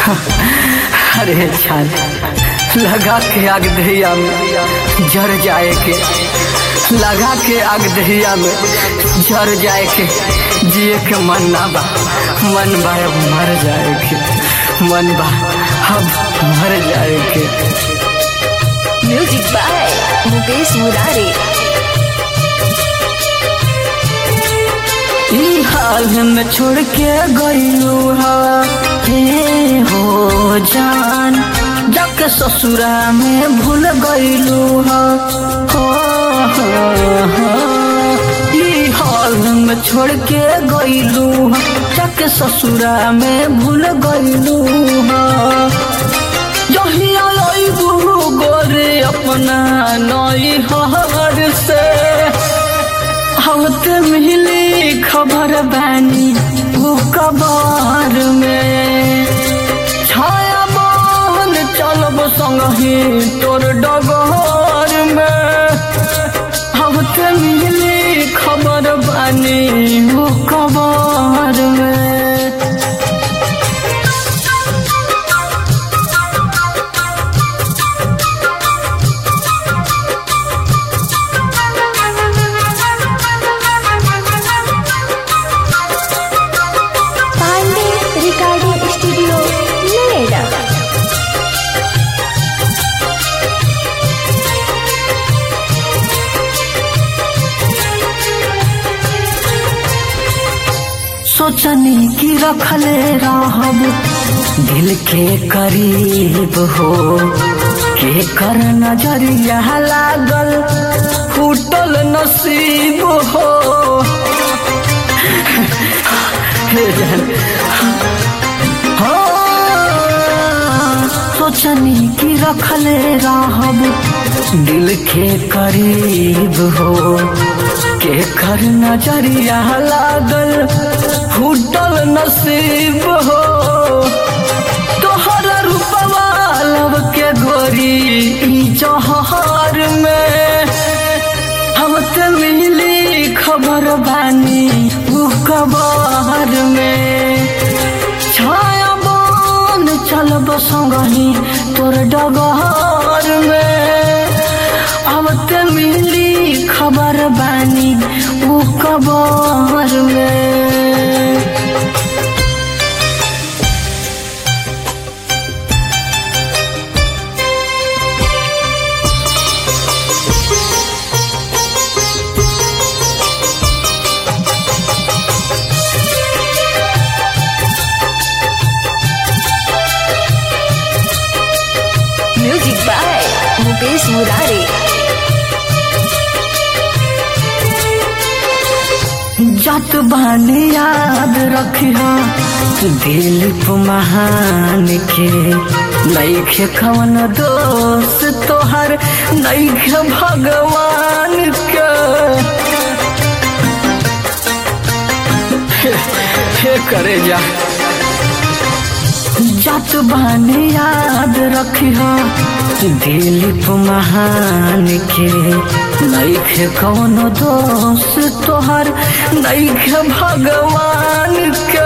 अरे छान लगा के आग दहिया में जर जाए के लगा के आग दहिया में जर जाए के जिए के मन ना बा मन बा अब मर जाए के मन बा अब मर जाए के म्यूजिक बाय मुकेश मुरारी ई हाल में छोड़ के गईलू हे हो जान जाके ससुरा में भूल गईलू हो हो, हो। ई हाल में छोड़ के गईलू जाके ससुरा में भूल गईलू हो जहिया लईबू गोरे अपना नई हर से हवत मिली खबर बानी वो कबार में छाया बन चलब संगही तोर डगर में हवत मिली खबर बानी वो कबार में पांडे रिकॉर्डिंग स्टूडियो नोएडा सोचनी की रखले रहब दिल के करीब हो के कर नजरिया लागल फूटल नसीब हो हे जान हो सोचनी की रखले रहब दिल के करीब हो के कर नजरिया लागल फूटल नसीब हो तोहर रूपवा लब के गोरी ई जहर में हम ते मिली खबर बानी उ कबर में छाया बन चलब संगही तोर डगर में अब ते मिली खबर बानी उ कबर में म्यूजिक बाय मुकेश मुरारी जत बानी याद रखिया दिलीप महान के नैखे कवन दोस्त तोहर नैखे भगवान के हे, हे करे जा जत बानी याद रखिया दिलीप महान के नैखे कौनो दोस्त तोहर नैखे भगवान के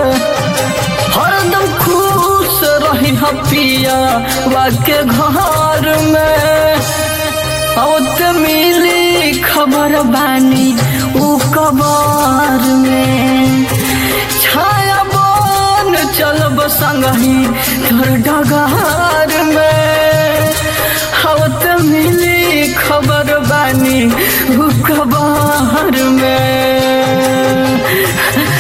हरदम खुश रही पिया वाके घर में औत मिली खबर बानी उ कबर में छाया बन चलब संगही तोर डगार में हवत मिली खबर बानी उ कबर में